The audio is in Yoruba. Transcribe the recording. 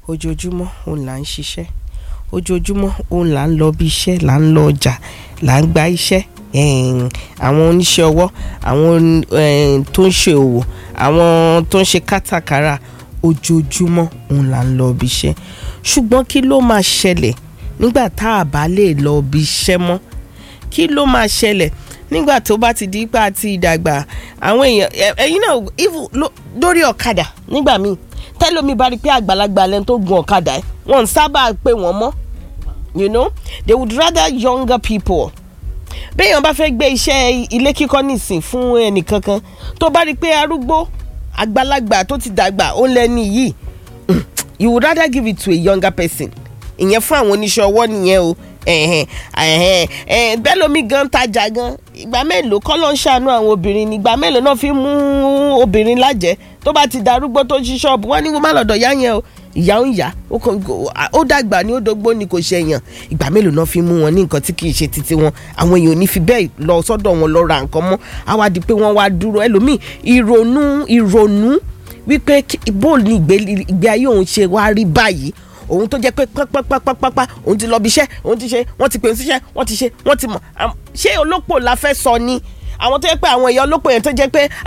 ojoojúmọ́ òun là ń ṣiṣẹ́ ojoojúmọ́ òun là ń lọ bí iṣẹ́ là ń lọ ọjà là ń gba iṣẹ́ ẹ̀ẹ́n, àwọn oníṣẹ́ ọwọ́ àwọn ẹ̀ẹ́n, tó ń ṣe òwò àwọn tó ń ṣe kátàkárà ojoojúmọ́ òun là ń lọ bí iṣẹ́ ṣùgbọ́n kí ló máa ṣẹlẹ̀ nígbà tá a bá lè lọ bí iṣẹ́ mọ́ kí ló máa ṣẹlẹ̀ nígbà tó bá ti di ipa àti ìdàgbà àwọn èèyàn ẹ- ẹ̀yin náà even ló- lórí ọ̀kadà nígbà míì tẹ́lómi bá rí pé àgbàlagbà lẹ́nu tó gun ọ̀kadà ẹ̀ wọ́n ń sábà pè wọ́n mọ́ you know they would rather younger people béèyàn bá fẹ́ gbé iṣẹ́ ilé kíkọ́ nìsín fún ẹnìkankan tó bá rí pé arúgbó àgbàlagbà tó ti dàgbà ó lẹ́ni yìí you would rather give it to a younger person ìyẹn fún àwọn oníṣẹ́ ọwọ́ nìyẹn o ẹ̀hẹ̀n, ẹ̀hẹ̀n, ẹ̀hẹ̀n, bẹ́ẹ̀ lómi gan tajà gan ìgbà mélòó kọ́ ló ń ṣàánú àwọn obìnrin ní ìgbà mélòó náà fi mú obìnrin lájẹ́ tó bá ti darúgbó tó ṣí ṣọ́ọ̀bù wọ́n ní kó má lọ́dọ̀ yá yẹn o ìyá ń yá ó kàn- ó dàgbà ní ó dógbó ni kò ṣe èèyàn ìgbà mélòó náà fi mú wọn ní nǹkan tí kì í ṣe titi wọn àwọn èèyàn ò ní fi bẹ́ẹ̀ lọ sọ́dọ̀ wọn lọ ra nǹkan mọ́ á wá di pé wọ́n wá dúró ẹlòmíì ìrònú ìrònú wípé kí- bó ní ìgbé ìgbé ayé òun ṣe wá rí báyìí òun tó jẹ́ pé pápápápápá òun ti lọ bí iṣẹ́ òun ti ṣe wọ́n ti pè é síṣẹ́ wọ́n ti ṣe wọ́n ti mọ̀ Am- ṣé olópò la fẹ́ sọ ni àwọn tó jẹ́ pé àwọn èèyàn olópò yẹn tó jẹ́ pé